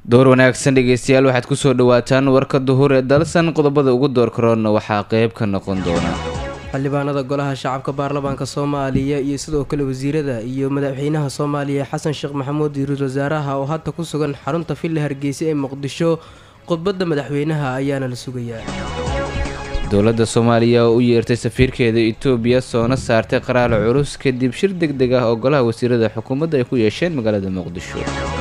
door wanaagsan dhegeystayaal waxaad kusoo dhawaataan warka duhur ee dalsan qodobada ugu door karoona waxaa qeyb ka noqon doona xildhibaanada golaha shacabka baarlamaanka soomaaliya iyo sidoo kale wasiirada iyo madaxweynaha soomaaliya xasan sheekh maxamuud iyo ra-iisul wasaaraha oo hadda ku sugan xarunta villa hargeysa ee muqdisho khudbadda madaxweynaha ayaana la sugayaa dowladda soomaaliya oo u yeertay safiirkeeda itoobiya soona saartay qaraalo culus kadib shir deg deg ah oo golaha wasiirada xukuumadda ay ku yeesheen magaalada muqdisho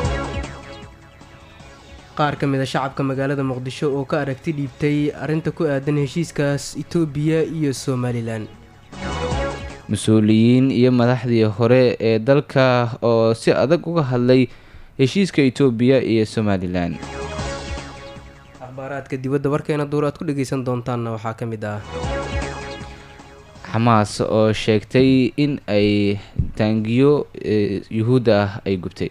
qaar ka mid a shacabka magaalada muqdisho oo ka aragti dhiibtay arrinta ku aadan heshiiskaas itoobiya iyo somalilan mas-uuliyiin iyo madaxdii hore ee dalka oo si adag uga hadlay heshiiska itoobiya iyo somalilan akhbaaraadka dibadda warkeena duur aad ku dhegaysan doontaanna waxaa ka mid ah xamaas oo sheegtay in ay taangiyo yuhuudda ah ay gubtay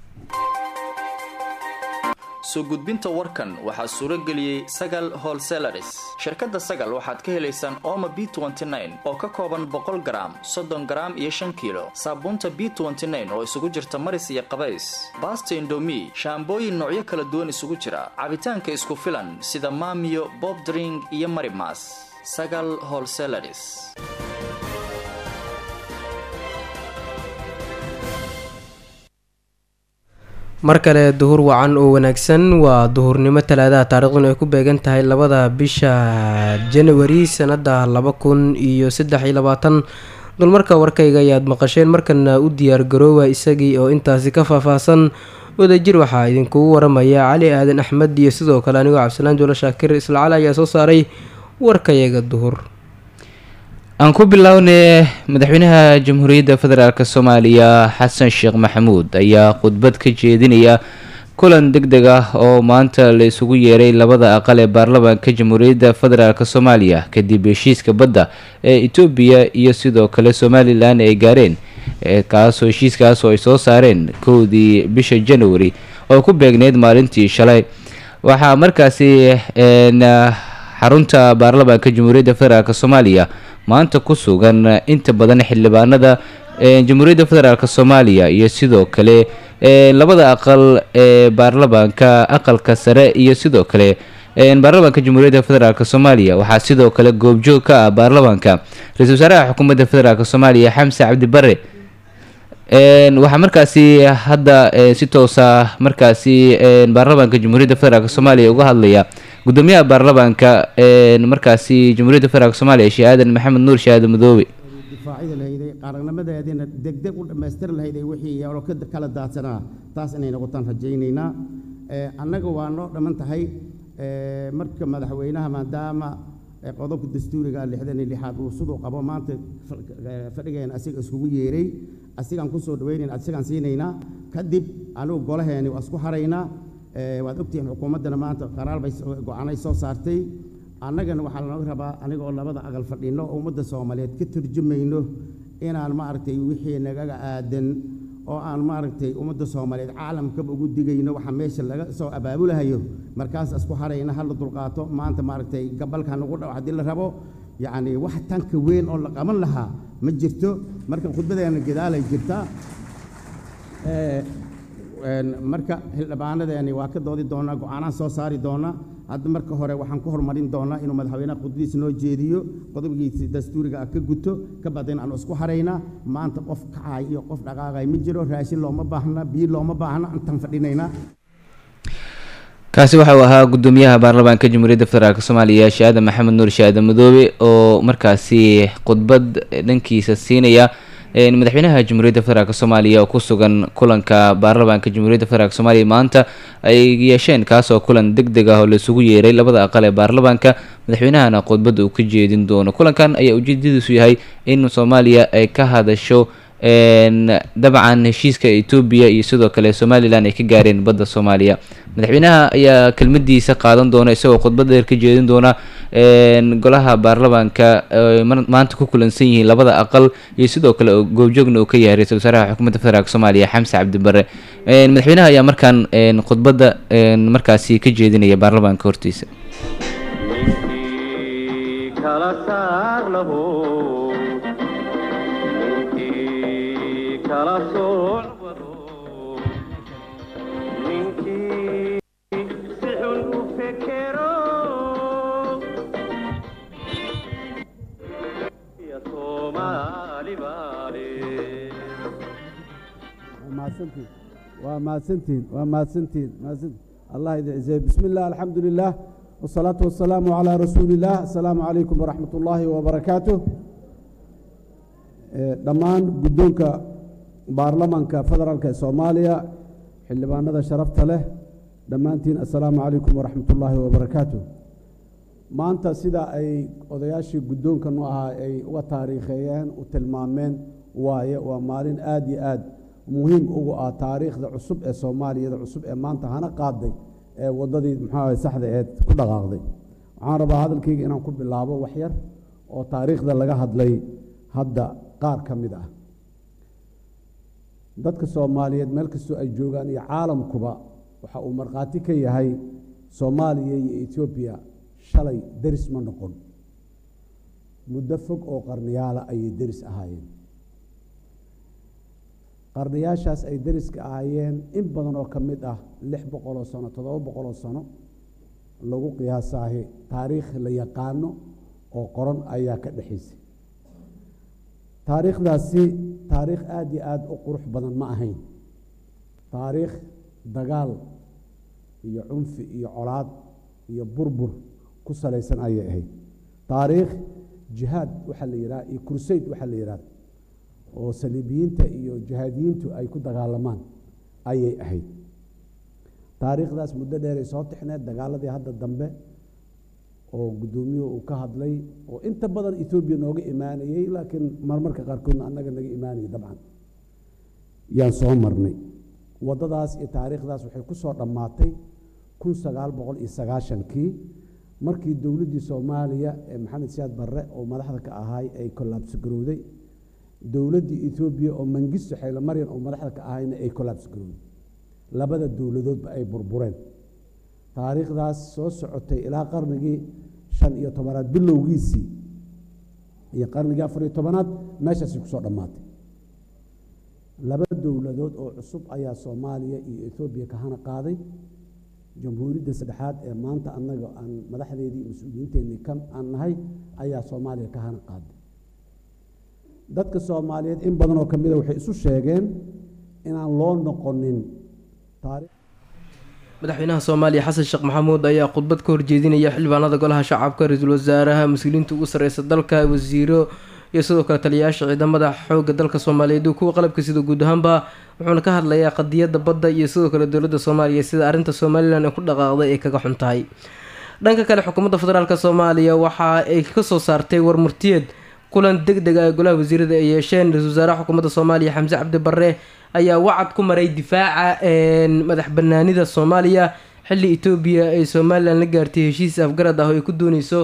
soo gudbinta warkan waxaa suuro geliyey sagal holselaris shirkadda sagal waxaad ka helaysaan ooma b oo ka kooban boqol garaam soddon garaam iyo shan kiilo saabuunta b oo isugu jirta maris iyo qabays baasta indomi shaambooyin noocyo kala duwan isugu jira cabitaanka isku filan sida maamiyo bobdring iyo marimas sagal holselaris mar kale duhur wacan oo wanaagsan waa duhurnimo talaadaha taariikhduna ay ku beegan tahay labada bisha janawari sanada laba kun iyo saddex iyo labaatan dulmarka warkayga ayaad maqasheen markana u diyaar garoowa isagii oo intaasi ka faahfaahsan wadajir waxaa idinkugu waramaya cali aadan axmed iyo sidoo kale anigoo cabdisalaan juulo shaakir isla cali ayaa soo saaray warkayaga duhur aan ku bilownay madaxweynaha jamhuuriyadda federaalk soomaaliya xasan sheekh maxamuud ayaa khudbad ka jeedinaya kulan deg deg ah oo maanta la isugu yeeray labada aqal ee baarlamaanka jamhuuriyadda federaalk soomaaliya kadib heshiiska badda ee etoobiya iyo sidoo kale somalilan ay gaareen kaasoo heshiiskaas oo ay soo saareen kowdii bisha january oo ku beegneyd maalintii shalay waxaa markaasi xarunta baarlamaanka jamhuuriyadda federaalk soomaaliya maanta ku sugan inta badan xildhibaanada jamhuuriyadda federaalk soomaaliya iyo sidoo kale labada aqal ee baarlamaanka aqalka sare iyo sidoo kale baarlamaanka jamhuuriyadda federaalk soomaaliya waxaa sidoo kale goobjoog ka ah baarlamaanka ra-iisul wasaaraha xukuumadda federaalk soomaaliya xamse cabdi bare waxaa markaasi hadda si toosa markaasi baarlamaanka jamhuuriyadda federaalk soomaaliya uga hadlaya gudoomiyaha baarlamaanka markaasi jamhuuriyadda federaalk soomaaliya sheeh aadan maxamed nuur shahaado madoobe difaacida lahayday qarannimadeediina degdeg u dhammaystiri lahayday wixii yeelo ka kala daadsanaa taas inay noqotaan rajaynaynaa annaga waa noo dhamman tahay marka madaxweynaha maadaama qodobka dastuuriga lixdan iyo lixaad uu siduu qabo maanta fadhigeena asiga iskugu yeeray asigaan kusoo dhaweynayna asigaan siinaynaa kadib anigu golaheeni waa isku haraynaa waad ogtihiin xukuumaddana maanta qaraar bay go-aanay soo saartay annagana waxaa lanoga rabaa aniga oo labada aqal fadhino oo ummadda soomaaliyeed ka turjumayno inaan maaragtay wixii nagaga aadan oo aan maaragtay ummadda soomaaliyeed caalamkaba ugu digayno waxa meesha laga soo abaabulahayo markaas isku harayna hala dulqaato maanta maaragtay gabalka nagu dhaw haddii la rabo yacni wax tanka weyn oo la qaban lahaa ma jirto marka khudbadeena gadaalay jirtaa marka xildhibaanadeeni waa ka doodi doonaa go-aanaan soo saari doonaa hadda marka hore waxaan ku horumarin doonaa inuu madaxweynaha khudbadiisa noo jeediyo qodobkiisa dastuuriga ah ka guto ka badan aanu isku haraynaa maanta qof kacay iyo qof dhaqaaqay ma jiro raashin looma baahna biyo looma baahna intaan fadhinaynaa kaasi waxa uu ahaa gudoomiyaha baarlamaanka jamhuuriyadda federaalk soomaaliya shaada maxamed nuur shaada madoobe oo markaasi khudbad dhankiisa siinaya madaxweynaha jamhuuriyadda federaalk soomaaliya oo ku sugan kulanka baarlamaanka jamhuuriyadda federaalk soomaaliya maanta ay yeesheen kaasoo kulan deg deg ah oo laisugu yeeray labada aqal ee baarlamaanka madaxweynahana khudbadda uu ka jeedin doono kulankan ayaa ujeedadiisu yahay in soomaaliya ay ka hadasho dabcan heshiiska etoobiya iyo sidoo kale somalilan ay ka gaareen badda soomaaliya madaxweynaha ayaa kelmadiisa qaadan doona isagoo khudbad dheer ka jeedin doona golaha baarlamaanka maanta ku kulansan yihiin labada aqal iyo sidoo kale goobjoogna uu ka yahay ra-isul wasaaraha xukuumadda federaalk soomaaliya xamse cabdi bare madaxweynaha ayaa markaan khudbadda markaasi ka jeedinaya baarlamaanka hortiisa kala sooc soomaali baale mahadsantiin waa mahadsantiin waa mahadsantiin mahadsantiin allah idin ciseeye bismi illah alxamdu lilah wasalaatu wasalaamu calaa rasuuli illah assalaamu calaykum waraxmat ullaahi wabarakaatu dhammaan guddoonka baarlamanka federaalk ee soomaaliya xildhibaanada sharafta leh dhammaantiin assalaamu calaykum waraxmat ullaahi wabarakaatu maanta sida ay odayaashii guddoonkan u ahaa ay uga taariikheeyeen u tilmaameen waaye waa maalin aada iyo aad muhiim ugu ah taariikhda cusub ee soomaaliyada cusub ee maanta hana qaaday ee waddadii muxuu saxda eed ku dhaqaaqday waxaan rabaa hadalkayga inaan ku bilaabo wax yar oo taariikhda laga hadlay hadda qaar ka mid ah dadka soomaaliyeed meel kastoo ay joogaan iyo caalamkuba waxa uu markhaati ka yahay soomaaliya iyo etoobiya shalay deris ma noqon muddo fog oo qarniyaala ayay deris ahaayeen qarniyaashaas ay deriska ahaayeen in badan oo ka mid ah lix boqoloo sano toddoba boqoloo sano lagu qiyaasaahi taariikh la yaqaano oo qoran ayaa ka dhexaysay taariikhdaasi taariikh aada iyo aada u qurux badan ma ahayn taariikh dagaal iyo cunfi iyo colaad iyo burbur ku salaysan ayay ahayd taariikh jihaad waxaa la yidhaha iyo kursayd waxaa la yidhahda oo saliibiyiinta iyo jihaadiyiintu ay ku dagaalamaan ayay ahayd taariikhdaas muddo dheeray soo tixneed dagaaladii hadda dambe oo guddoomiyuhu uu ka hadlay oo inta badan etoobiya nooga imaanayey laakiin marmarka qaarkoodna annaga naga imaanayay dabcan yaan soo marnay waddadaas iyo taariikhdaas waxay ku soo dhammaatay kun sagaal boqol iyo sagaashankii markii dowladdii soomaaliya ee maxamed siyaad barre oo madaxda ka ahaay ay kollaabsi garowday dowladdii etoobiya oo mangisto xaylomaryan oo madaxda ka ahayna ay kollaabsi garowday labada dowladoodba ay burbureen taariikhdaas soo socotay ilaa qarnigii shan iyo tobanaad bilowgiisii iyo qarnigii afar iyo tobanaad meeshaasi kusoo dhammaatay laba dowladood oo cusub ayaa soomaaliya iyo etoobiya ka hana qaaday jamhuuriyadda saddexaad ee maanta annaga aan madaxdeedii mas-uuliyiinteennii ka aan nahay ayaa soomaaliya ka hana qaaday dadka soomaaliyeed in badan oo ka mida waxay isu sheegeen inaan loo noqonin taariikh madaxweynaha soomaaliya xasan sheekh maxamuud ayaa khudbad ka horjeedinaya xildhibaanada golaha shacabka ra-iisul wasaaraha mas-uuliyiinta ugu sareysa dalka wasiiro iyo sidoo kale taliyayaasha ciidamada xoogga dalka soomaaliyeed iyo kuwa qalabka sida guud ahaanba wuxuuna ka hadlayaa qadiyadda badda iyo sidoo kale dowladda soomaaliya sida arrinta somalilan ee ku dhaqaaqday ay kaga xun tahay dhanka kale xukuumadda federaalk soomaaliya waxa ay kasoo saartay warmurtiyeed kulan deg deg ah ee golaha wasiirada ay yeesheen ra-isul wasaaraha xukuumadda soomaaliya xamse cabdi barre ayaa wacad ku maray difaaca madax banaanida soomaaliya xilli etoobiya ay somalilan la gaartay heshiis afgarad ah oo ay ku dooneyso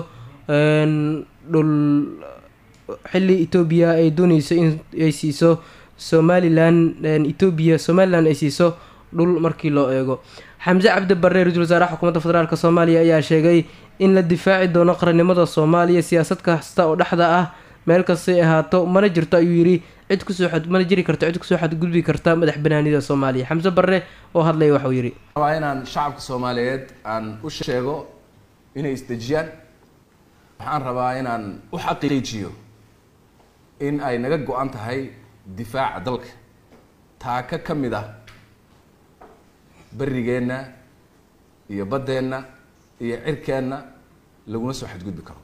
dhul xilli etoobiya ay dooneyso in ay siiso somalilan etoobiya somalilan ay siiso dhul markii loo eego xamse cabdi barre ra-isul wasaaraha xukuumadda federaalk soomaaliya ayaa sheegay in la difaaci doono qarannimada soomaaliya siyaasad kasta oo dhexda ah meel kastay ahaato mana jirto ayuu yidhi cid kusoo mana jiri karto cid kusoo xadgudbi karta madax banaanida soomaaliya xamse barre oo hadlaya waxuu yidhi rabaa inaan shacabka soomaaliyeed aan u sheego inay isdejiyaan waxaan rabaa inaan u xaqiijiyo in ay naga go-an tahay difaaca dalka taaka ka mid ah berigeenna iyo baddeenna iyo cirkeenna laguna soo xadgudbi karo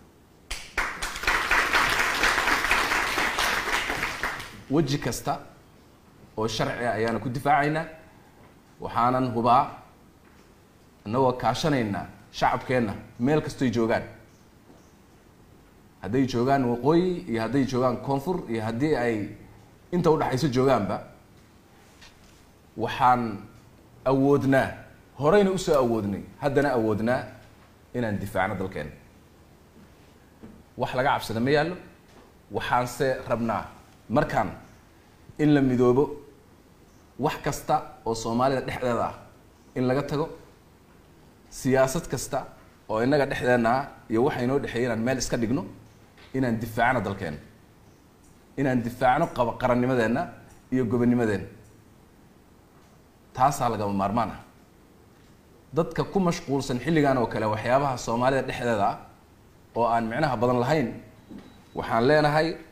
weji kasta oo sharci ah ayaana ku difaacaynaa waxaanan hubaa annagoo kaashanaynaa shacabkeenna meel kastoy joogaan hadday joogaan waqooyi iyo hadday joogaan koonfur iyo haddii ay inta udhexayso joogaanba waxaan awoodnaa horeyna usoo awoodnay haddana awoodnaa inaan difaacno dalkeena wax laga cabsada ma yaallo waxaanse rabnaa markaan in la midoobo wax kasta oo soomaalida dhexdeeda ah in laga tago siyaasad kasta oo innaga dhexdeenna ah iyo waxa inoo dhexeeya inaan meel iska dhigno inaan difaacno dalkeena inaan difaacno qaba qarannimadeenna iyo gobonnimadeenna taasaa lagama maarmaan ah dadka ku mashquulsan xilligan oo kale waxyaabaha soomaalida dhexdeeda ah oo aan micnaha badan lahayn waxaan leenahay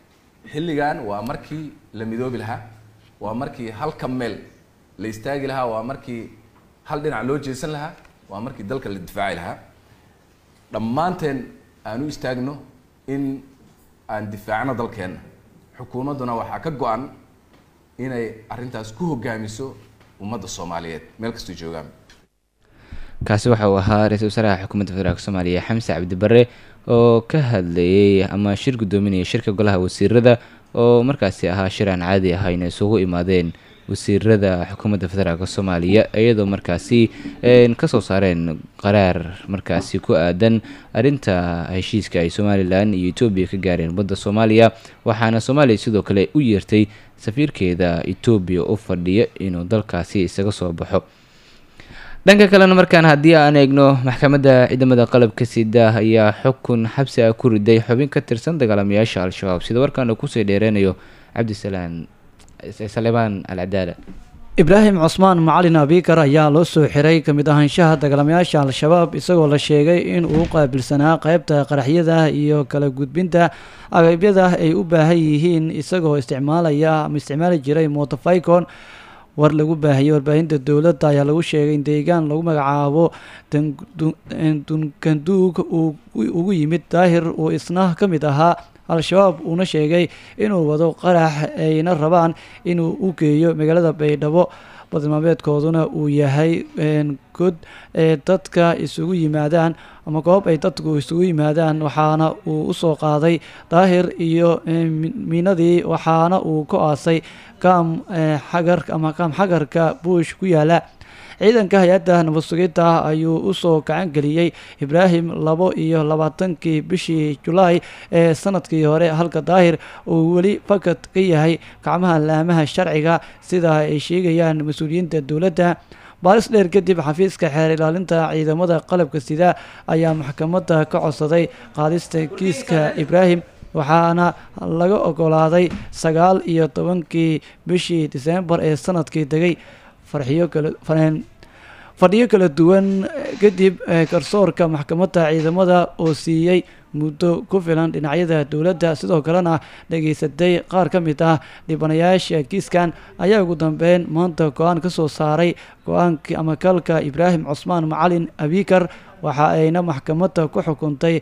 xilligan waa markii la midoobi lahaa waa markii halka meel la istaagi lahaa waa markii hal dhinac loo jeesan lahaa waa markii dalka la difaaci lahaa dhammaanteen aan u istaagno in aan difaacno dalkeenna xukuumadduna waxaa ka go-an inay arrintaas ku hogaamiso ummadda soomaaliyeed meel kastoo joogaan kaasi waxa uu ahaa ra-iisul wasaaraha xukuumadda federaalk soomaaliya xamse cabdi bare oo ka hadlayay ama shir guddoominaya shirka golaha wasiirada oo markaasi ahaa shir aan caadi ahayn isugu imaadeen wasiirada xukuumadda federaalk soomaaliya iyadoo markaasi kasoo saareen qaraar markaasi ku aadan arrinta heshiiska ay somalilan iyo etoobiya ka gaareen badda soomaaliya waxaana soomaaliya sidoo kale u yeertay safiirkeeda etoobiya u fadhiya inuu dalkaasi isaga soo baxo dhanka kalena markaan haddii aan eegno maxkamadda ciidamada qalabka sida ayaa xukun xabsi ah ku riday xubin ka tirsan dagaalamayaasha al-shabaab sida warkaana kusii dheereynayo cabdisalaan salemaan al cadaala ibraahim cusmaan macalin abiikar ayaa loo soo xiray ka mid ahaanshaha dagaalamayaasha al-shabaab isagoo la sheegay in uu qaabilsanaa qeybta qaraxyada iyo kala gudbinta agabyada ay u baahan yihiin isagoo isticmaalaya ama isticmaali jiray motoficon war lagu baahiyey warbaahinta dowladda ayaa lagu sheegay in deegaan lagu magacaabo dunkanduug uu ugu yimid daahir uu isna ka mid ahaa al-shabaab uuna sheegay inuu wado qarax ayna rabaan inuu u geeyo magaalada baydhabo badmaameedkooduna uu yahay god ee dadka isugu yimaadaan ama goob ay dadku isugu yimaadaan waxaana uu usoo qaaday daahir iyo miinadii waxaana uu ku aasay kaam xagar ama kaam xagarka buush ku yaala ciidanka hay-adda nabad sugidda ayuu usoo gacan geliyey ibraahim labo iyo labaatankii bishii julaay ee sanadkii hore halka daahir uu weli fakad ka yahay gacmaha laamaha sharciga sida ay sheegayaan mas-uuliyiinta dowladda baaris dheer kadib xafiiska xeer ilaalinta ciidamada qalabka sida ayaa maxkamadda ka codsaday qaadista kiiska ibraahim waxaana laga ogolaaday sagaal iyo tobankii bishii diseembar ee sanadkii degay farxiyo kala fadhiyo kala duwan kadib garsoorka maxkamadda ciidamada oo siiyey muddo ku filan dhinacyada dowladda sidoo kalena dhageysatay qaar ka mid ah dhibanayaasha kiiskan ayaa ugu dambeyn maanta go-aan ka soo saaray go-aankii ama kalka ibraahim cusmaan macalin abikar waxa ayna maxkamadda ku xukuntay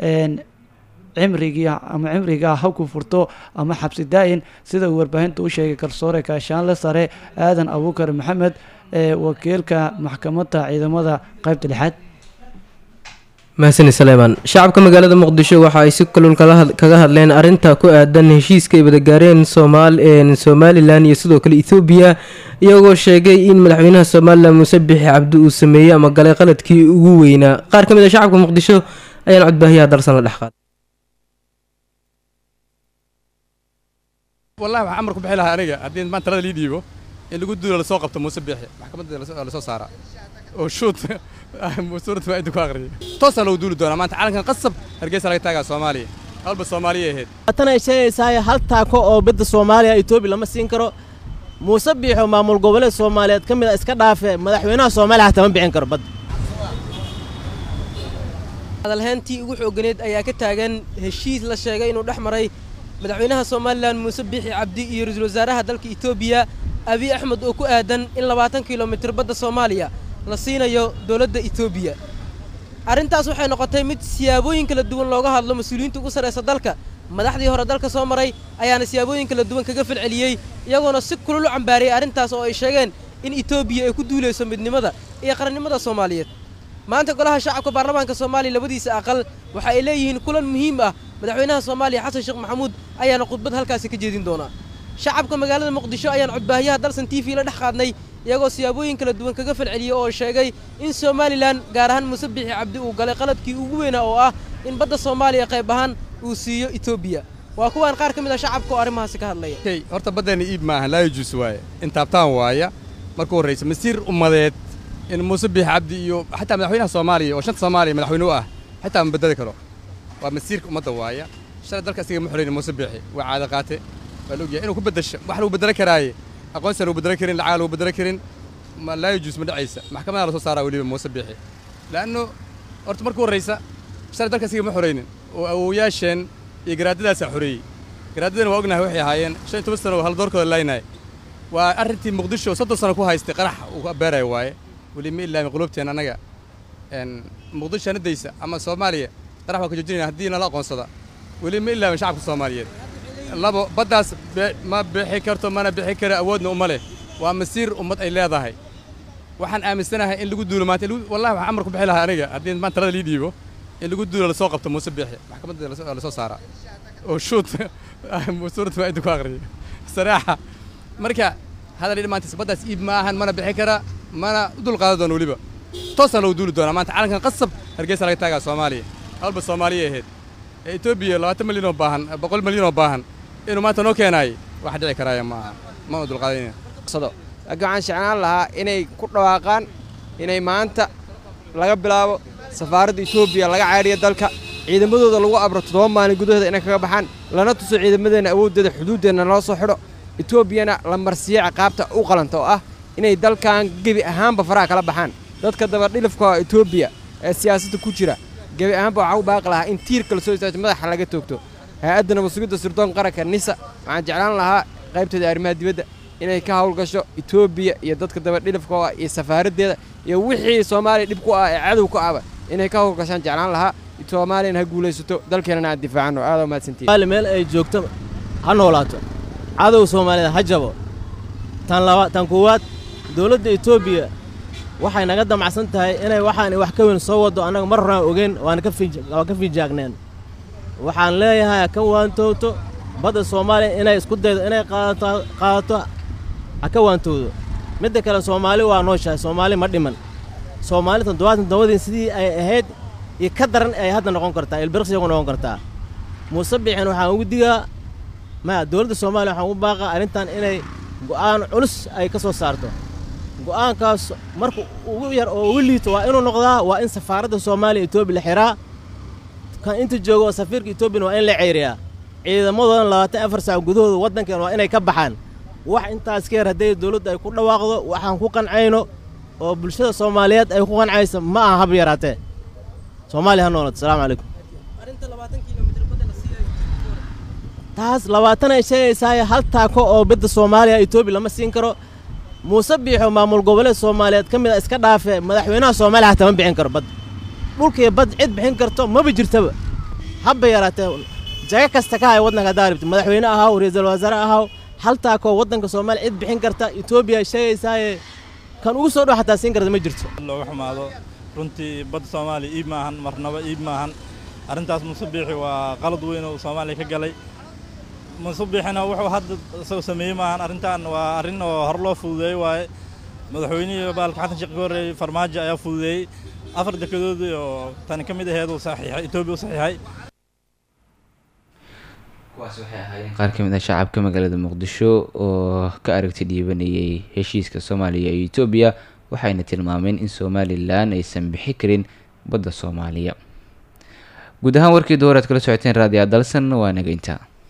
cimrigii ama cimriga ha ku furto ama xabsi daa-in sida uu warbaahinta u sheegay garsoore kaashaanle sare aadan abuukar maxamed ee wakiilka maxkamadda ciidamada qaybta lixaad mahasani saleemaan shacabka magaalada muqdisho waxa ay si kulul kaga hadleen arinta ku aadan heshiiska ay wada gaareen somalilan iyo sidoo kale ethoobiya iyagoo sheegay in madaxweynaha somalilan muuse bixi cabdi uu sameeyey ama galay qaladkii ugu weynaa qaar ka mid a shacabka muqdisho ayaan codbaahiyaha darsan la dhex qaaday wallahi waxaan amar ku bixi lahaa aniga haddii maan talada lii dhiibo in lagu duulo lasoo qabto muuse biixi maxkamadda lasoo saara oo shuut suuradda waa inta ku aqriya toosaa lagu duuli doonaa maanta calankan qasab hargeysa laga taagaa soomaaliya halba soomaaliya ahayd tan ay sheegaysaa hal taako oo badda soomaaliya etoobiya lama siin karo muuse biixo maamul goboleed soomaaliyeed ka mid a iska dhaafe madaxweynaha soomaaliya hataa ma bixin karo badda hadalhayntii ugu xooganeed ayaa ka taagan heshiis la sheegay inuu dhex maray madaxweynaha somalilan muuse biixi cabdi iyo ra-iisul wasaaraha dalka etoobiya abiy axmed oo ku aadan in labaatan kilomitir badda soomaaliya la siinayo dowladda etoobiya arrintaas waxay noqotay mid siyaabooyin kala duwan looga hadlo mas-uuliyiinta ugu sarraysa dalka madaxdii hore dalka soo maray ayaana siyaabooyin kala duwan kaga falceliyey iyagoona si kulul u cambaariyey arrintaas oo ay sheegeen in etoobiya ay ku duulayso midnimada iyo qarannimada soomaaliyeed maanta golaha shacabka baarlamaanka soomaaliya labadiisa aqal waxa ay leeyihiin kulan muhiim ah madaxweynaha soomaaliya xasan sheekh maxamuud ayaana khudbad halkaasi ka jeedin doonaa shacabka magaalada muqdisho ayaan codbaahiyaha dalsan t v la dhex qaadnay iyagoo siyaabooyin kala duwan kaga falceliyey oo sheegay in somalilan gaar ahaan muuse bixi cabdi uu galay qaladkii ugu weynaa oo ah in badda soomaaliya qayb ahaan uu siiyo etoobiya waa kuwaan qaar ka mid ah shacabka oo arrimahaasi ka hadlaya horta baddeena iib maaha laa yajuus waaye intaabtaan waaya marka horraysa masiir ummadeed in muuse biixi cabdi iyo xataa madaxweynaha soomaaliya oo shanta soomaaliya madaxweyne u ah xitaa ma bedeli karo waa masiirka ummadda waaya shalay dalka asiga ma xorayni muuse biixi waa caado qaate waa la ogyahay inuu ku beddesho wax lagu beddelo karaaye aqoonsi lagu beddelo karin lacag lagu beddelo karin laa yajuus ma dhacaysa maxkamadaha lasoo saaraa weliba muuse biixi laanno horta marka horraysa shalay dalka asiga ma xoraynin oo awowayaasheen iyo garaadadaasaa xoreeyey garaadadana waa ognahay waxay ahaayeen shan iyo toban sano oo haldoorkooda laynay waa arrintii muqdisho soddon sano ku haystay qarax uu beeraya waaye weli ma ilaami qulubteen annaga muqdisho anadaysa ama soomaaliya qarax waa ka joojinayna haddii nala aqoonsada weli ma ilaamin shacabka soomaaliyeed labo baddaas ma bixi karto mana bixi kara awoodna uma leh waa masiir ummad ay leedahay waxaan aaminsanahay in lagu duulo maanta wallahi waxaan amar ku bixi lahaa aniga haddii maan talada lii dhiibo in lagu duulo lasoo qabto muuse biixi maxkamadda lasoo saaraa oo shuut suuradda waa ku aqriyo saraaxa marka hadal dhamaantiis baddaas iib ma ahan mana bixi kara mana u dulqaadan doona weliba toosaan lagu duuli doonaa maanta calankan qasab hargeysa laga taagaa soomaaliya halba soomaaliya ahayd ee etoobiya labaatan milyan oo baahan boqol milyan oo baahan inuu maanta noo keenaay wax dhici karaaya ma aha mana dulqaadanayna laakiin waxaan jeclaan lahaa inay ku dhawaaqaan inay maanta laga bilaabo safaaradda etoobiya laga caydhiyo dalka ciidamadooda lagu abro toddoba maalin gudahooda inay kaga baxaan lana tuso ciidamadeenna awooddeeda xuduuddeenna nala soo xidho etoobiyana la marsiiyo ciqaabta u qalanta oo ah inay dalkan gebi ahaanba faraha kala baxaan dadka dabadhilifka etoobiya ee siyaasadda ku jira gebi ahaanba waxaa u baaqi lahaa in tiirka la soo istaajo madaxa laga toogto hay-adda nabadsugidda sirdoon qaranka nisa waxaan jeclaan lahaa qaybteeda arrimaha dibadda inay ka hawlgasho etoobiya iyo dadka dabadhilifka oo ah iyo safaaraddeeda iyo wixii soomaaliya dhib ku ah ee cadow ku ahba inay ka hawlgashaan jeclaan lahaa soomaaliyana ha guulaysato dalkeenana aan difaacano aad u mahadsantihin maali meel ay joogto ha noolaato cadow soomaaliyeed ha jabo tan laba tan koowaad dowladda etoobiya waxay naga damacsan tahay inay waxaan wax ka weyn soo waddo annaga mar horaan ogeyn waana ka waan ka fiijaagneen waxaan leeyahay ha ka waantowto badda soomaaliya inay isku daydo inay qaadato qaadato ha ka waantowdo midda kale soomaali waa nooshahay soomaali ma dhiman soomaali toddobaatan toddobadii sidii ay ahayd iyo ka daran ay hadda noqon kartaa ilbirqsiyagu noqon kartaa muuse biixin waxaan ugu digaa maya dowladda soomaaliya waxaan ugu baaqaa arrintan inay go'aan culus ay ka soo saarto go'aankaas marka ugu yar oo ugu liito waa inuu noqdaa waa in safaaradda soomaaliya etoobiya la xiraa kan inta jooga oo safiirka etoobiyana waa in la ceyriyaa ciidamadoodana labaatan afar saac gudahooda waddankeena waa inay ka baxaan wax intaas ka yar hadday dowladda ay ku dhawaaqdo waxaan ku qancayno oo bulshada soomaaliyeed ay ku qancaysa ma aha hab yaraatee soomaaliya ha noolad asalaamu calaykum taas labaatan ay sheegaysaaye hal taako oo badda soomaaliya etoobiya lama siin karo muuse biixo maamul goboleed soomaaliyeed ka mid a iska dhaafe madaxweynaha soomaaliya hataa ma bixin karo bad dhulkii bad cid bixin karto maba jirtaba habba yaraatee jaga kasta ka hay waddanka haddaa rabti madaxweyne ahaw ra-iisul wasaare ahaw hal taakoo waddanka soomaaliya cid bixin karta etoobiya sheegaysaaye kan ugu soo dhow xataa siin karta ma jirto looga xumaado runtii badda soomaaliya iib maahan marnaba iib maahan arrintaas muuse biixi waa qalad weyn oo soomaaliya ka galay muuse biixina wuxuu hadda isagoo sameeyey maahan arrintan waa arrin oo hor loo fududeeyey waaye madaxweynihii baalka xasan sheekh ka horreeyey farmaajo ayaa fududeeyey afar dekedoodii oo tani ka mid aheed uu saxiixay etoobiya u saxiixay kuwaas waxay ahaayeen qaar ka mid ah shacabka magaalada muqdisho oo ka aragti dhiibanayay heshiiska soomaaliya iyo etoobiya waxayna tilmaameen in somalilan aysan bixi karin badda soomaaliya guud ahaan warkii door aad kala socoteen raadiya dalsan waa nageynta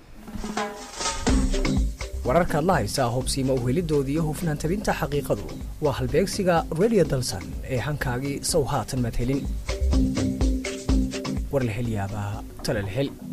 wararkaad la haysaa hubsiima uhelidooda iyo hufnaan tabinta xaqiiqadu waa halbeegsiga radio dalsan ee hankaagii sow haatan madhelin war la hel yaabaa tala la hel